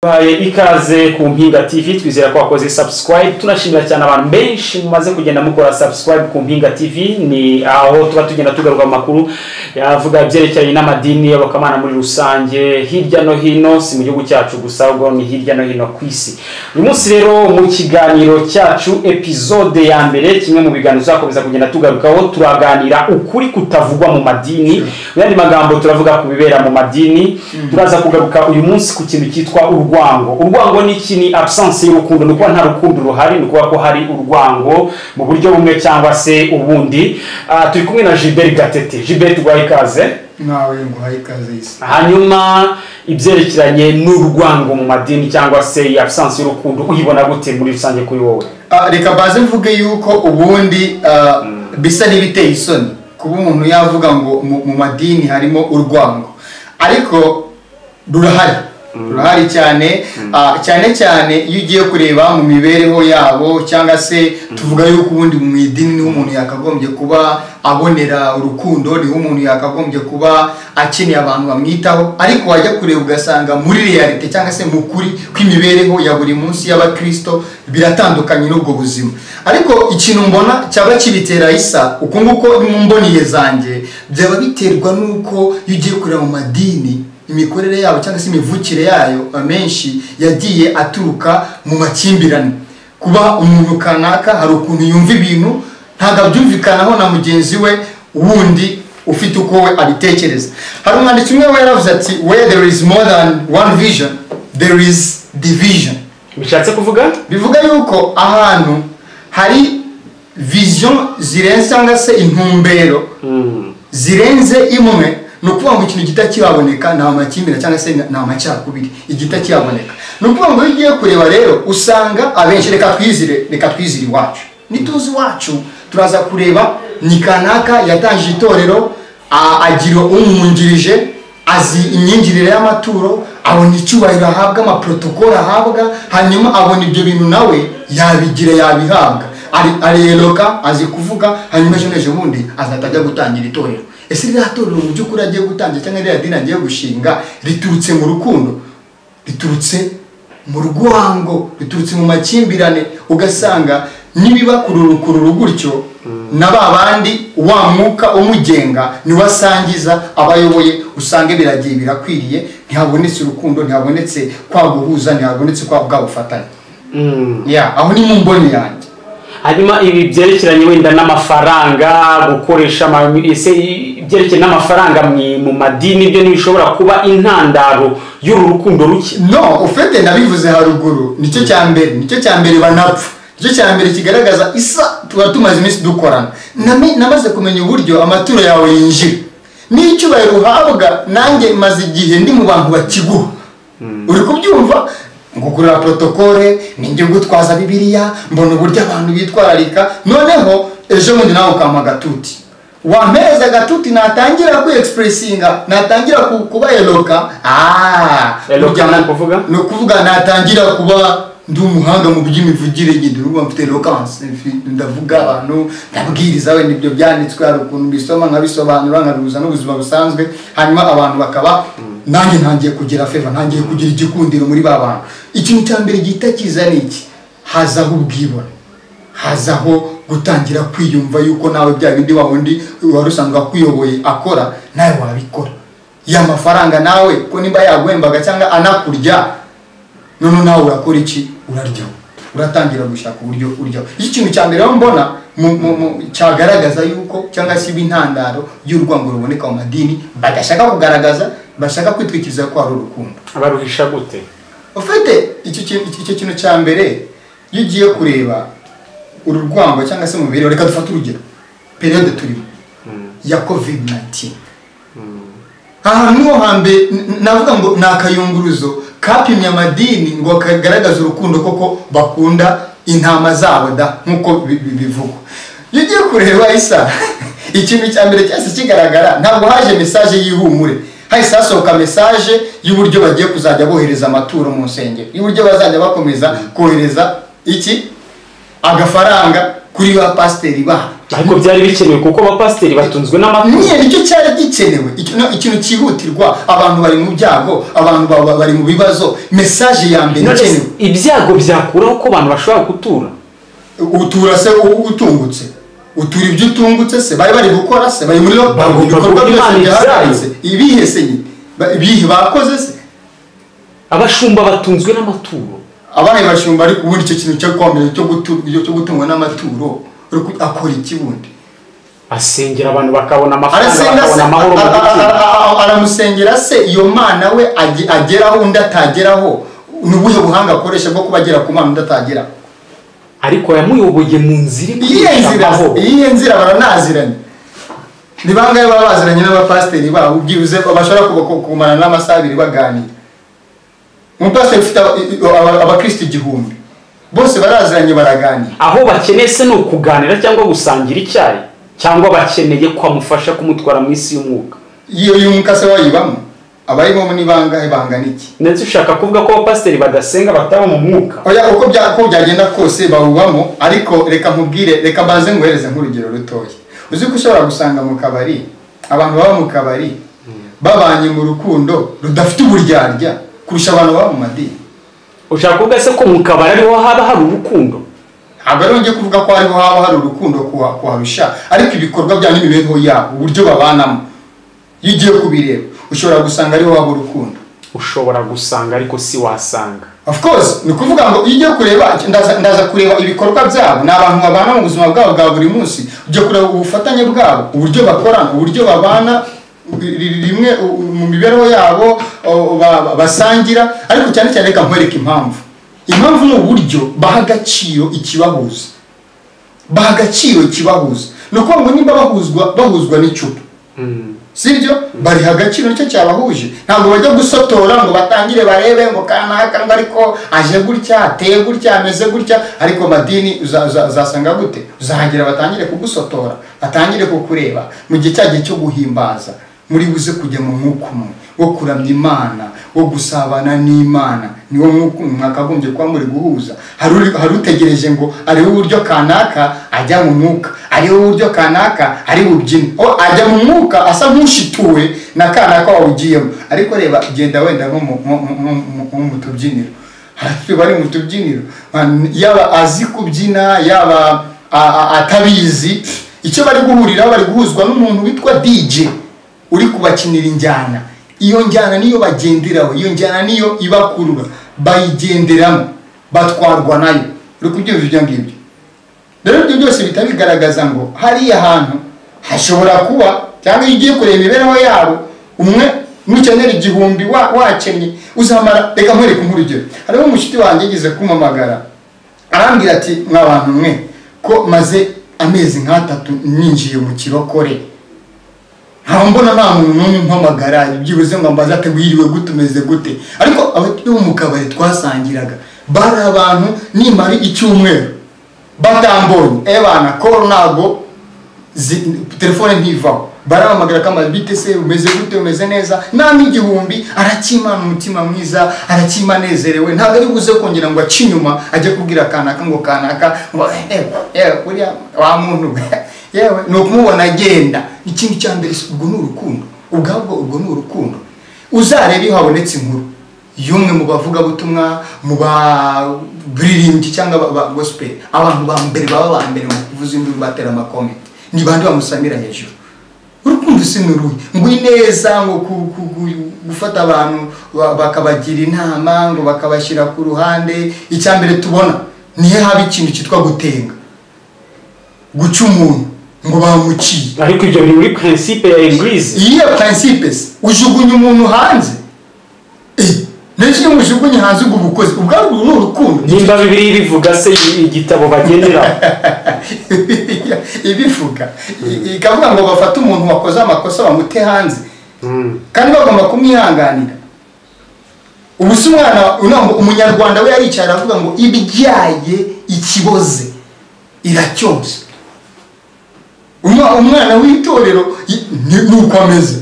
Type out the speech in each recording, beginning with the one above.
baye ikaze ku mpinga tv twizera ko wakoze subscribe tunashimira cyane abantu benshi mumaze kugenda mukora subscribe ku mpinga tv ni aho tuba tugenda tugaruka amakuru yavuga ibyerekeranye n'amadini y'abakamana muri rusange hirya no hino si mu gihugu cyacu gusa ahubwo ni hirya no hino ku isi uyu munsi rero mu kiganiro cyacu epizode ya mbere kimwe mu biganiro tuzakomeza kugenda tugarukaho turaganira ukuri kutavugwa mu madini mu yandi magambo turavuga ku bibera mu madini turaza kugaruka uyu munsi ku kintu cyitwa urwango urwango ni iki ni absence y'urukundo ni ukuba nta rukundo ruhari ni ukuvuga ko hari urwango mu buryo bumwe cyangwa se ubundi Ah, turi kumwe na gilbert gatete gilbert uguhaye ikaze nawe nguhaye ikaze isi hanyuma ibyerekeranye n'urwango mu madini cyangwa se iyi absence y'urukundo uyibona gute muri rusange kuri wowe Ah, reka baze mvuge yuko ubundi ah, bisa n'ibiteye isoni kuba umuntu yavuga ngo mu mu madini harimo urwango ariko rurahari rurahari cyane ah, cyane cyane iyo ugiye kureba mu mibereho yabo cyangwa se tuvuga yuko ubundi mu idini niho umuntu yakagombye kuba abonera urukundo niho umuntu yakagombye kuba akeneye abantu bamwitaho ariko wajya kureba ugasanga muri realite cyangwa se mu kuri kw'imibereho ya buri munsi y'abakristo biratandukanye n'ubwo buzima ariko ikintu mbona cyaba kibitera isa uko nguko mu mboniye zanjye byaba biterwa n'uko iyo ugiye kureba mu madini imikorere yabo cyangwa se imivukire yayo amenshi yagiye aturuka mu makimbirane kuba umuntu kanaka hari ukuntu yumva ibintu ntabwo abyumvikanaho na mugenzi we wundi ufite uko we abitekereza hari umwanditsi umwe we yaravuze ati where there is more than one vision there is division bishatse kuvuga bivuga yuko ahantu hari vision zirenze cyangwa se intumbero zirenze imwe ni ukuvuga ngo ikintu gihita kibaboneka nta makimbirane cyangwa se nta amacakubiri igihita kibaboneka ni ukuvuga ngo iyo ugiye kureba rero usanga abenshi reka twizire reka twizire iwacu nituzi iwacu turaza kureba ni kanaka yatangije itorero a- agira umwungirije azi imyingirire y'amaturo abona icyubahiro ahabwa amaprotokolo ahabwa hanyuma abona ibyo bintu nawe yabigira yabihabwa Ari- ariyeroka azi kuvuga hanyuma ejo n'ejo bundi azahita ajya gutangira itorero ese ririya torero mu by'ukuri agiye gutangira cyangwa ririya dini agiye gushinga riturutse mu rukundo riturutse mu rwango riturutse mu makimbirane ugasanga nibiba kururukuru gutyo na ba bandi wa mwuka umugenga niwe asangiza abayoboye usanga biragiye birakwiriye ntihabonetse urukundo ntihabonetse kwa guhuza ntihabonetse kwa bwa bufatanye Mm. Ya, aho ni mu mboni yanjye hanyuma ibi byerekeranye wenda n'amafaranga gukoresha ama- ese ibyerekeranye n'amafaranga mu- mu madini byo ntibishobora kuba intandaro y'uru rukundo ruke no ufete nabivuze haruguru nicyo cya mbere nicyo cya mbere banapfa nicyo cya mbere kigaragaza isa tuba tumaze iminsi dukorana Name- namaze kumenya uburyo amaturo yawe yinjira n'icyubahiro uhabwa nanjye maze igihe ndi mu bantu bakiguha uri kubyumva ngugurira protokole ninjye gutwaza bibiliya mbona uburyo abantu bitwararika noneho ejo bundi nawe ukampa agatuti wampereza agatuti natangira ku expressinga natangira ku- kuba eloka ah Eloka burya ni na- ukuvuga? ni ukuvuga natangira kuba ndi umuhanga mu by'imivugire njye ndi urubuga mfite eloquence mfi- ndavuga abantu ndabwiriza wenda ibyo byanditswe hari ukuntu mbisoma nkabisobanura nkabihuza n'ubuzima busanzwe hanyuma abantu bakaba nanjye ntangiye kugira feva ntangiye kugira igikundiro muri ba bantu ikintu cya mbere gihita kiza ni iki hazaho ubwibone hazaho gutangira kwiyumva yuko nawe bya bindi wa wundi wari usanzwe akuyoboye akora nawe wabikora ya mafaranga nawe ko nimba yaguhembaga cyangwa anakurya none nawe urakora iki uraryaho uratangira gushaka uburyo uryaho iki kintu cya mbere rero mbona mu- mu- mu- cyagaragaza yuko cyangwa se iba intandaro y'urwango ruboneka mu madini badashaka kugaragaza bashaka kwitwikiriza ko hari urukundo baruhisha gute ufite icyo kintu icyo kintu cya mbere iyo ugiye kureba uru rwango cyangwa se umubiri reka dufate urugero periyode turimo ya covid 19 ahantu ho hambere n- n- navuga ngo ni akayunguruzo kapimye amadini ngo kagaragaze urukundo koko bakunda intama zabo da nk'uko bi- bi- bivugwa iyo ugiye kureba isa ikintu cya mbere cyahise kigaragara ntabwo haje mesaje y'ihumure hahise hasohoka mesaje y'uburyo bagiye kuzajya bohereza amaturo mu nsengero y'uburyo bazajya bakomeza kohereza iki agafaranga kuri ba pasiteri babo ariko byari bikenewe kuko abapasiteri batunzwe n'amaturo nyine nicyo cyari gikenewe Icyo- no, ikintu cyihutirwa abantu bari mu byago abantu ba- ba- bari mu bibazo mesaje ya mbere None se ikenewe ibyago byakuraho ko abantu bashobora gutura utura se u- utungutse utura ibyo utungutse se bari bari gukora se bari muri lo- Bagomba mu bikorwa gukora byose Imana byahagaritse ibihe se nyine Ba- ibihe bakoze se abashumba batunzwe n'amaturo abaye bashumba ariko ubundi icyo kintu cyo kwamenya cyo gutu- cyo gutungwa n'amaturo ariko akora iki bundi asengera abantu bakabona amafaranga arasenga se bakabona amahoro mu a- a- mutima a- a- aramusengera se iyo mana we age- ageraho undi atageraho ni ubuhe buhanga akoresha bwo kuba agera ku mana undi atageraho ariko yamuyoboye mu nzira iyihe nzira ikwishyiraho iyihe nzira baranaziranye ni bangahe baba baziranye n'abapasiteri babo byibuze bashobora kuba- ku- kumarana n'amasaha abiri baganira umupasiteri ufite aba- i- i- aba- abakristo igihumbi bose baraziranye baraganira aho bakeneye se ni ukuganira cyangwa gusangira icyayi cyangwa bakeneye ko amufasha kumutwara mu isi y'umwuka iyo yunguka se wayibamo abayibamo ni bangahe bangana iki ndetse ushaka kuvuga ko abapasiteri badasenga bataba mu mwuka oya uko bya uko byagenda kose bawubamo ariko reka nkubwire reka mbanze nguhereze nk'urugero rutoya uzi ko ushobora gusanga mu kabari abantu baba mu kabari babanye mu rukundo rudafite uburyarya kurusha abantu baba mu madini ushaka kuvuga se ko mu kabari ariho haba hari urukundo ntabwo ari njye kuvuga ko hariho haba hari urukundo kuha- kuharusha ariko ibikorwa byabo n'imibereho yabo uburyo babanamo iyo ugiye kubireba ushobora gusanga ariho haba urukundo ushobora gusanga ariko si wasanga of course ni ukuvuga ngo iyo ugiye kureba ndaza, ndaza kureba ibikorwa byabo ni abantu babana mu buzima bwabo bwa buri munsi ujya kureba ubufatanye bwabo uburyo bakorana uburyo babana ri- ri- rimwe u- u- mu mibereho yabo o, ba- ba- basangira ariko cyane cyane reka nkwereke impamvu impamvu ni uburyo baha agaciro ikibahuza baha agaciro ikibahuza ni ukuvuga ngo nimba bahuzwa bahuzwa n'icupa sibyo bariha agaciro nicyo cyabahuje ntabwo bajya gusotora ngo batangire barebe ngo kanaka ngo ariko aje gutya ateye gutya ameze gutya ariko madini uza- uza- uzasanga gute uzahagera batangire kugusotora batangire kukureba mu gihe cya gihe cyo guhimbaza muri buze kujya mu mwuka umwe wo kuramya imana wo gusabana n'imana niwo mwuka umwe mwakagombye kuba muri guhuza hari uri- hari utegereje ngo ariwe uburyo kanaka ajya mu mwuka ariwe uburyo kanaka ari bubyine o ajya mu mwuka asa nk'ushituwe na kanaka wawugiyemo ariko reba genda wenda nko mu- mu- mu- mu- mu mu tubyiniro haratwi bari mu tubyiniro Man- yaba azi kubyina yaba a- a- atabizi icyo bari guhuriraho bari guhuzwa n'umuntu witwa dj uri kubakinira injyana iyo njyana niyo bagenderaho iyo njyana niyo ibakurura bayigenderamo batwarwa nayo uri kubyumva ibyo ngibyo rero ibyo byose bihita bigaragaza ngo hariya hantu hashobora kuba cyangwa iyo ugiye kureba imibereho yabo umwe nukenera igihumbi wa- wakennye uzamara reka nkwereke nk'urugero hariho umushuti wanjye yigeze kumpamagara arambwira ati mwabantu mwe ko maze amezi nk'atatu ninjiye mu kirokore ntaho mbona nta muntu n'umwe umpamagara byibuze ngo ambaze ati wiriwe gute umeze gute ariko abatuye bo mu kabari twasangiraga bari abantu nimara icyumweru batambonye ebana koro ntago zi- telefone ntivaho barahamagara ko amabite se umeze gute umeze neza nta n'igihumbi arakimana umutima mwiza arakimanezerewe ntabwo ari buze kongera ngo ace inyuma ajye kubwira kanaka ngo kanaka ngo "Eh, eh, uriya wa muntu we yewe ni ukumubona agenda ikindi cya mbere si- ubwo ni urukundo ubwabwo ubwo ni urukundo uzarebe iyo habonetse inkuru y'umwe mu bavugabutumwa mu baririmbyi cyangwa ba- ba gospel abantu ba mbere baba ba mbere mu kuvuza induru batera amakomenti ni bande bamusamira hejuru urukundo si nuruhe ngo ineza ngo ku- ku- ku- gufata abantu ba- bakabagira inama ngo bakabashyira ku ruhande icya mbere tubona nihe haba ikintu cyitwa gutenga guca umuntu ngo bamuciye ariko ibyo biri muri prinsipe ya eglise iyi ya prinsipe se ujugunya umuntu hanze Eh, n'ejo iyo umujugunye hanze ubwo bukozi ubwarwo ni urukundo nimba bibiri bivuga se igitabo bagenderaho ibivuga I- ikavuga ngo bafate umuntu wakoze amakosa bamute hanze kandi bagomba kumwihanganira ubu si umwana unambu- umunyarwanda we yaricaye aravuga ngo ibyaye ikiboze iracyoza Umwa- umwana w'itorero i- ni- ni uko ameze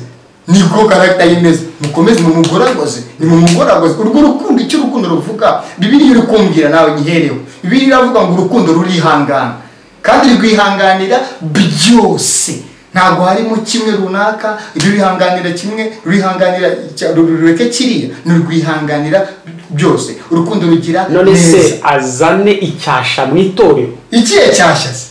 niko karagita ye imeze mukomeze mumugoragoze nimumugoragoze urwo rukundo icyo urukundo ruvuga bibiri iri kumbwira nawe nyihereho bibiri iravuga ngo urukundo rurihangana kandi rwihanganira byose ntabwo harimo kimwe runaka rurihanganira kimwe rurihanganira icya- ru- rureke kiriya ni rwihanganira byose urukundo rugira none neza se azane icyasha mu itorero ikihe cyashyase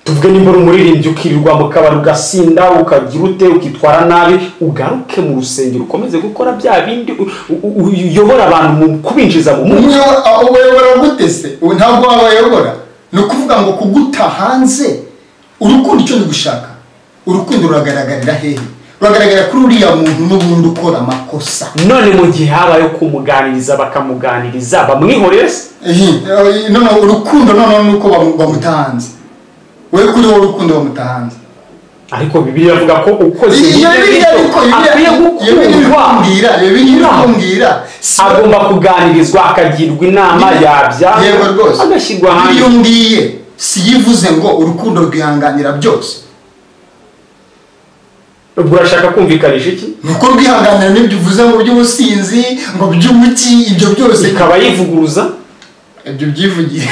tuvuge nimba uri umuririmbyi ukirirwa mu kabari ugasinda ukagira ute ukitwara nabi ugaruke mu rusengero ukomeze gukora bya bindi u- u- u- uyobora abantu mu kubinjiza mu mwuka Umuyobora- aho ubayobora gute se ubu ntabwo wabayobora ni ukuvuga ngo kuguta hanze urukundo icyo nigushaka urukundo ruragaragarira hehe ruragaragarira kuri uriya muntu n'ubundi ukora amakosa none mu gihe habayeho kumuganiriza bakamuganiriza bamwihoreye se Ehe, eh, noneho urukundo noneho ni uko bamu- bamuta hanze we kuri wowe urukundo bamuta hanze ariko bibiliya avuga ko ukoze iyo ibyo ngibyo biriya ariko akwiye iyo biriya gukundwa bikubwira iyo biriya bikubwira si- agomba kuganirizwa akagirwa inama yabyara yego rwose agashyirwa hanze iyo ngiye si yivuze ngo urukundo rwihanganira byose ubwo urashaka kumvikanisha iki nuko rwihanganira n'ibyo uvuze ngo by'ubusinzi ngo by'umuki ibyo byose ikaba yivuguruza ibyo byivugire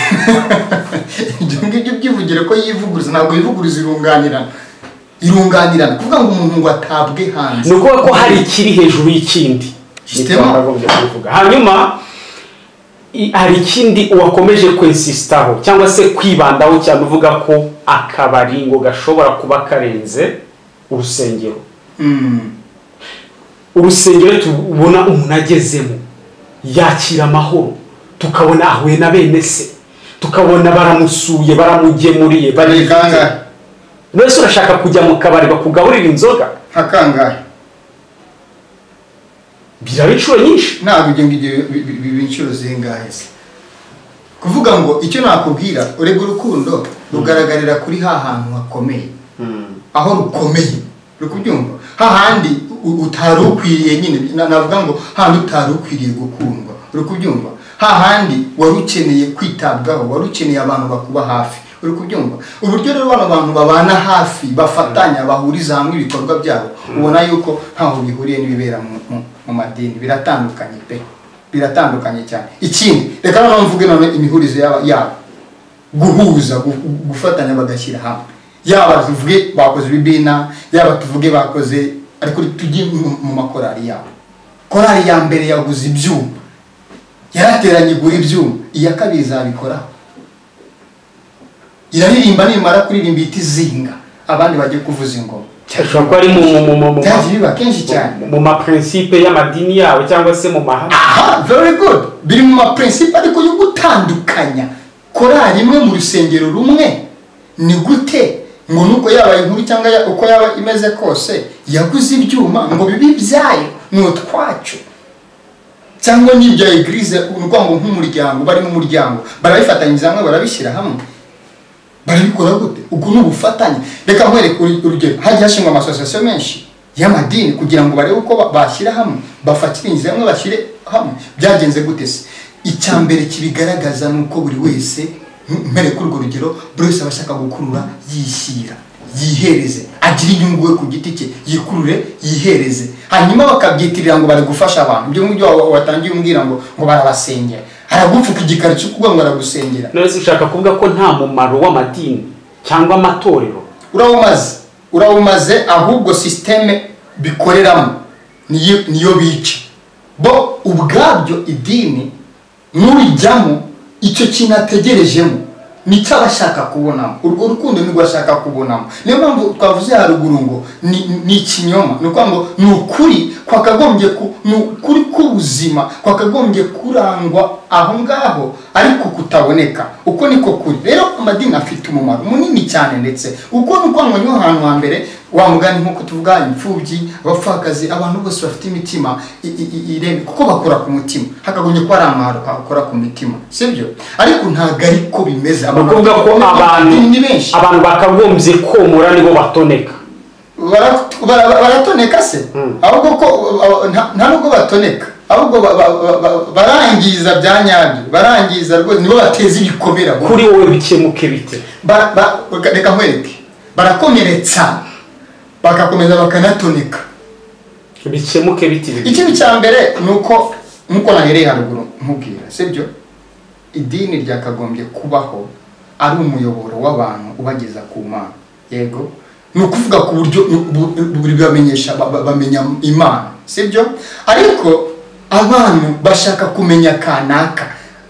ibyo ngibyo byivugire ko yivuguruza ntabwo yivuguruza irunganirana irunganirana kuvuga ngo umuntu ngo atabwe hanze ni ukuvuga ko hari ikiri hejuru y'ikindi Gitema. Nitwa nakagombye kubivuga hanyuma i- hari ikindi wakomeje kwensisitaho cyangwa se kwibandaho cyane uvuga ko akabari ngo gashobora kuba karenze urusengero Mm. urusengero tubona umuntu agezemo yakira amahoro tukabona ahuye na bene se tukabona baramusuye baramugemuriye Ni bari kangahe mbese urashaka kujya mu kabari bakugaburira inzoga nka kangahe biraba inshuro nyinshi ntabwo ibyo ngibyo bi- bi- biba inshuro zingahe se kuvuga ngo icyo nakubwira urega urukundo rugaragarira kuri ha hantu hakomeye aho rukomeye uri kubyumva hahandi u- utari ukwiriye nyine na- navuga ngo hahandi utari ukwiriye gukundwa uri kubyumva hahandi wari ukeneye kwitabwaho wari ukeneye abantu bakuba hafi uri kubyumva uburyo rero bano bantu babana hafi bafatanya bahuriza hamwe ibikorwa byabo ubona yuko ntaho bihuriye n'ibibera mu- mu- mu madini biratandukanye pe biratandukanye cyane ikindi reka noneho mvuge none imihurizo yaba- yabo guhuza gu- gufatanya bagashyira hamwe yaba tuvuge bakoze ibibina yaba tuvuge bakoze ariko tujye mu mu makorari yabo korari ya mbere yaguze ibyuma yarateranye igura ibyuma iya kabiri izabikoraho iraririmba nimara kuririmba ihita izinga abandi bajye kuvuza ingoma ashobora kuba ari mu mu mu mu mu byagiye biba kenshi cyane mu maprincipe y'amadini yabo cyangwa se mu mahame aha very good biri mu maprincipe ariko yo gutandukanya korari imwe mu rusengero rumwe ni gute ngo nuko yaba inkuru cyangwa ya- uko yaba imeze kose yaguze ibyuma ngo bibe ibyayo ni utwacu cyangwa n'ibya egirize urwango nk'umuryango bari mu muryango barabifatanyiriza hamwe barabishyira hamwe barabikora gute ubwo ni ubufatanye reka nkwereke uru- urugero hagiye hashingwa amasosiyasiyo menshi y'amadini kugira ngo barebe uko ba- bashyira hamwe bafatirize hamwe bashyire hamwe byagenze gute se icya mbere kibigaragaza ni uko buri wese m- mpereye kuri urwo rugero buri wese aba ashaka gukurura yishyira yihereze agire inyungu we ku giti cye yikurure yihereze hanyuma bakabyitirira ngo bari gufasha abantu ibyo ngibyo wa- watangiye umbwira ngo ngo barabasengera aragupfuka igikari cyo kuvuga ngo baragusengera none se ushaka kuvuga ko nta mumaro w'amadini cyangwa amatorero urawumaze urawumaze ahubwo sisiteme bikoreramo niyo niyo bica bo ubwabyo idini n'urijyamo icyo kintu ategerejemo nicyo aba ashaka kubonamo urwo rukundo nirwo ashaka kubonamo niyo mpamvu twavuze haruguru ngo ni ni ikinyoma ni ukuvuga ngo ni ukuri kwakagombye ku ni ukuri k'ubuzima kwakagombye kurangwa aho ngaho ariko kutaboneka uko niko kuri rero amadini afite umumaro munini cyane ndetse uko ni uko ngo niho hantu hambere wa mugani nk'uko tuvuga imfubyi abapfakazi abantu bose bafite imitima i- i- i- iremye kuko bakora ku mutima hakagombye kuba ari amahoro akora ku mitima sibyo ariko ntabwo ariko bimeze ni ukuvuga ko abantu amadini ni benshi abantu bakagombye komora nibo batoneka Bara- bara- baratoneka se ahubwo ko uh, uh, nta- nta nubwo batoneka ahubwo ba- ba- ba- ba- barangiza bya nyabyo barangiza rwose nibo bateza ibikomera bo. kuri wowe bikemuke bite Ba- ba- reka- reka nkwereke barakomeretsa bagakomeza bakanatoneka bikemuke bite ibi ikintu cya mbere ni uko nk'uko nahereye haruguru nkubwira sibyo idini ryakagombye kubaho ari umuyoboro w'abantu ubageza ku mana yego ni ukuvuga ku buryo bu- bu- buri bamenyesha ba- ba- bamenya imana sibyo ariko abantu bashaka kumenya kanaka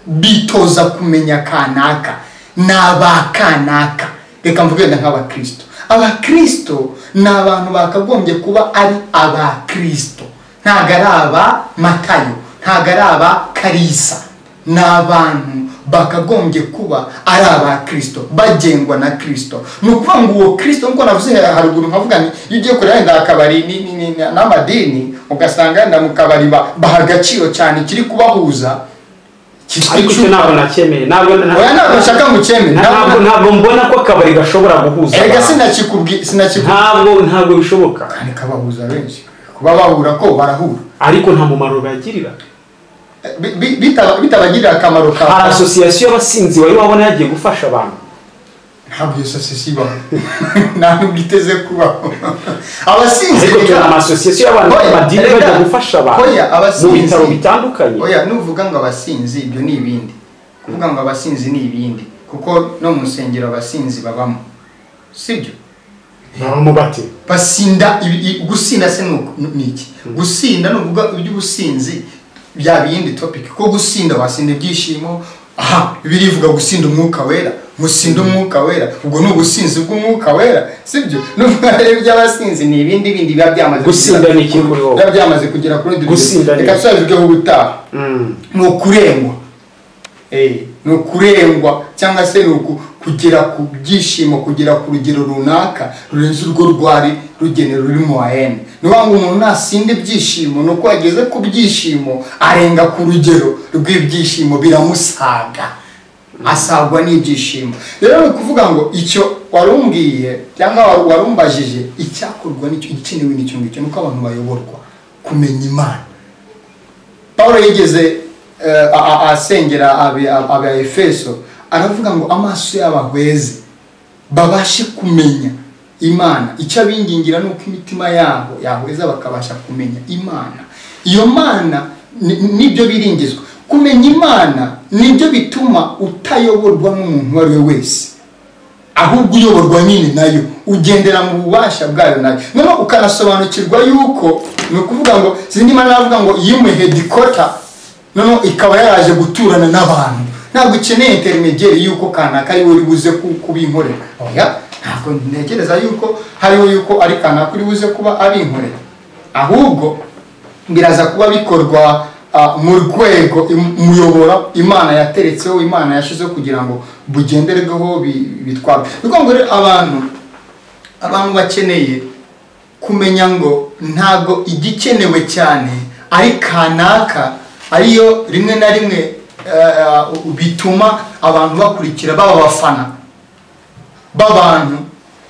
bitoza kumenya kanaka ni abakanaka reka mvuge wenda nk'abakristo abakristo ni abantu bakagombye kuba ari abakristo ntabwo ari aba matayo ntabwo ari aba karisa ni abantu bakagombye kuba ari aba kirisito bagengwa na kirisito ni ukuvuga ngo uwo kirisito nk'uko navuze haruguru nkavuga nti iyo ugiye kureba wenda akabari ni- ni- ni- n'amadini ugasanga wenda mu kabari ba- baha agaciro cyane ikiri kubahuza kitwa ariko icyo icupa. ntabwo nacyemeye ntabwo na- Oya, ntabwo nshaka ngo ucyemere. Na- Ntabwo- ntabwo- ntabwo mbona ko akabari gashobora guhuza erega abantu. sinakikubwi sinakikubwi ntabwo ntabwo bishoboka kandi kabahuza benshi kuba bahura ko barahura ariko nta mumaro bagirira Bi- bi- bitaba- bitabagirira akamaro ka hari asosiyasiyo y'abasinzi wari wabona yagiye gufasha abantu ntabwo iyo sosiyete ibaho nta nubwo iteze kubaho abasinzi ariko turi reka- amasosiyasiyo y'abantu Oya, b'amadini erega, bajya gufasha abantu oya, mu abasinzi- bitaro bitandukanye oya nuvuga ngo abasinzi ibyo ni ibindi kuvuga ngo abasinzi ni ibindi kuko no mu nsengero abasinzi babamo sibyo bamubate basinda ibi- i- gusinda se ni uku- ni iki gusinda ni ukuvuga iby'ubusinzi byaba iyindi topic ko gusinda wasinda ibyishimo aha birivuga gusinda umwuka wera gusinda umwuka wera ubwo ni ubusinzi bw'umwuka wera sibyo n'uvuga rero iby'abasinzi ni ibindi bindi biba byamaze kugera- Gusinda ni iki kuri wowe? biba byamaze kugera kuri rundi Gusinda ni reka iki? tuzabivugeho ubutaha ni ukurengwa Eh, ni ukurengwa cyangwa se ni uku- kugera ku byishimo kugera ku rugero runaka rurenze urwo rwari rugenero ruri mu wahene ni ukuvuga ngo umuntu nasinda ibyishimo ni uko yageze ku byishimo arenga ku rugero rw'ibyishimo biramusaga asagwa n'ibyishimo rero ni ukuvuga ngo icyo warumbwiye cyangwa wa- warumbajije icyakorwa nicyo igikenewe n'icyo ngicyo ni uko abantu bayoborwa kumenya imana paul yigeze eh, a- a- asengera abi- ab- aba efeso aravuga ngo amaso y'abahweze babashe kumenya imana icyo abingingira ni uko imitima yabo yahweza bakabasha kumenya imana iyo mana ni- nibyo biringizwa kumenya imana nibyo bituma utayoborwa n'umuntu uwo ari we wese ahubwo uyoborwa nyine nayo ugendera mu bubasha bwayo nayo noneho ukanasobanukirwa yuko ni ukuvuga ngo zindi mana aravuga ngo yimuye hedikota noneho ikaba yaraje guturana n'abantu ntabwo ukeneye interinegeri yuko kanaka ari uri buze ku- kubinkorera oya ntabwo ntekereza yuko hariho yuko ari kanaka uri buze kuba abinkorera ahubwo biraza kuba bikorwa ah, mu rwego im- umuyoboro imana yateretseho imana yashizeho kugira ngo bugenderweho bi- bitwarwe ni ukuvuga ngo rero abantu abantu bakeneye kumenya ngo ntabwo igikenewe cyane ari kanaka ariyo rimwe na rimwe eh, bituma abantu bakurikira baba abafana b'abantu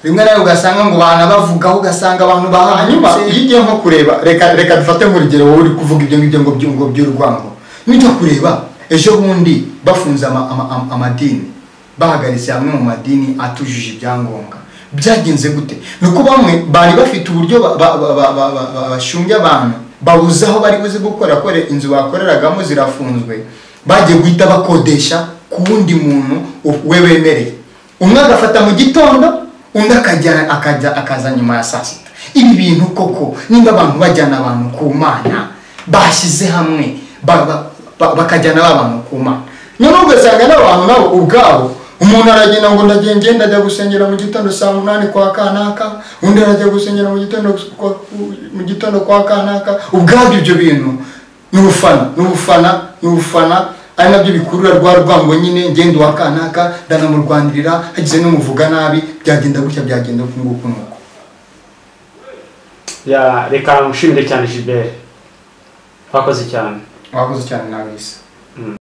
rimwe nawe ugasanga ngo banabavugaho ugasanga abantu bahanyuma iyo ugiye nko kureba reka reka dufate nk'urugero wowe uri kuvuga ibyo ngibyo ngo byungo by'urwango n'ibyo kureba ejo bundi bafunze ama- ama- ama- amadini bahagaritse hamwe mu madini atujuje ibyangombwa byagenze gute ni uko bamwe bari bafite uburyo ba- ba- ba- ba- ba- ba- ba- bashumbya abantu babuze aho bari buze gukora kore inzu bakoreragamo zirafunzwe bagiye guhita bakodesha ku wundi muntu we wemereye umwe agafata mu gitondo undi akajya akajya akaza nyuma ya saa sita ibi bintu koko nimba abantu bajyana abantu ku mana bashyize hamwe ba- ba- ba- bakajyana ba bantu ku mana noneho ugasanga n'abantu nabo ubwabo umuntu aragenda ngo ndagenda ngenda ajya gusengera mu gitondo saa munani kwa kanaka undi arajya gusengera mu gitondo kwa- mu gitondo kwa kanaka ubwabyo ibyo bintu n'ubufana n'ubufana n'ubufana ari nabyo bikurura rwa rwango nyine ngenda uwa kanaka ndanamurwanirira hagize n'umuvuga nabi byagenda gutya byagenda uku nguku nuko Ya, reka nshimire cyane gilbert twakoze cyane wakoze cyane nawe isa